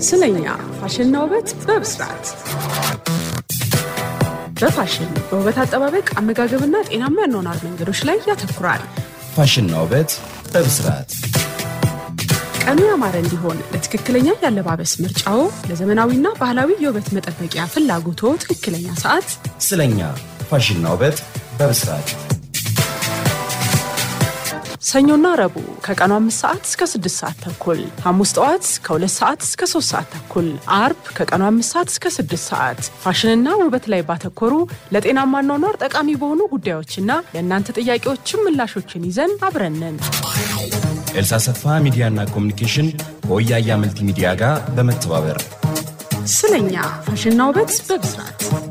ስለኛ ፋሽንና ውበት በብስራት በፋሽን በውበት አጠባበቅ አመጋገብና ጤናማ ያኗኗር መንገዶች ላይ ያተኩራል። ፋሽንና ውበት በብስራት ቀኑ ያማረ እንዲሆን ለትክክለኛ የአለባበስ ምርጫዎ፣ ለዘመናዊና ባህላዊ የውበት መጠበቂያ ፍላጎቶ ትክክለኛ ሰዓት ስለኛ ፋሽንና ውበት በብስራት ሰኞና ረቡዕ ከቀኑ አምስት ሰዓት እስከ ስድስት ሰዓት ተኩል፣ ሐሙስ ጠዋት ከሁለት ሰዓት እስከ ሶስት ሰዓት ተኩል፣ አርብ ከቀኑ አምስት ሰዓት እስከ ስድስት ሰዓት ፋሽንና ውበት ላይ ባተኮሩ ለጤናማ አኗኗር ጠቃሚ በሆኑ ጉዳዮችና የእናንተ ጥያቄዎችን ምላሾችን ይዘን አብረንን ኤልሳ ሰፋ ሚዲያና ኮሚኒኬሽን ከወያያ መልቲ ሚዲያ ጋር በመተባበር ስለኛ ፋሽንና ውበት በብስራት